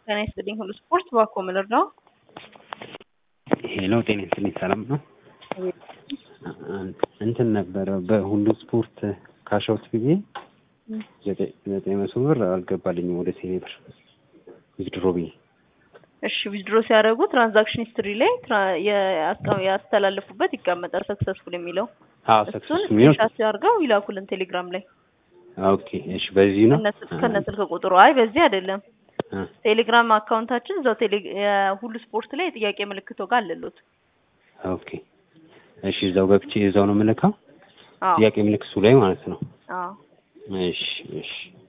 ጤና ይስጥልኝ ሁሉ ስፖርት ባኮ ምልር ነው። ሄሎ ጤና ይስጥልኝ ሰላም ነው። እንትን ነበረ በሁሉ ስፖርት ካሻውት ጊዜ ዘጠኝ መቶ ብር አልገባልኝም ወደ ቴሌ ብር ዊዝድሮ ብዬ እሺ ዊዝድሮ ሲያደርጉ ትራንዛክሽን ሂስትሪ ላይ ትራ- የአስቀ- ያስተላለፉበት ይቀመጣል ሰክሰስፉል የሚለው አዎ እሱን ሰክሰስ የሚሆን ስክሪንሻት አድርገው ይላኩልን ቴሌግራም ላይ ኦኬ እሺ በዚህ ነው ከነ- ከነ ስልክ ቁጥሩ አይ በዚህ አይደለም አ፣ ቴሌግራም አካውንታችን እዛው ቴሌ የሁሉ ስፖርት ላይ የጥያቄ ምልክቶ ጋር አለሉት ኦኬ እሺ እዛው ገብቼ እዛው ነው የምልከው አዎ ጥያቄ ምልክቱ ላይ ማለት ነው አዎ እሺ እሺ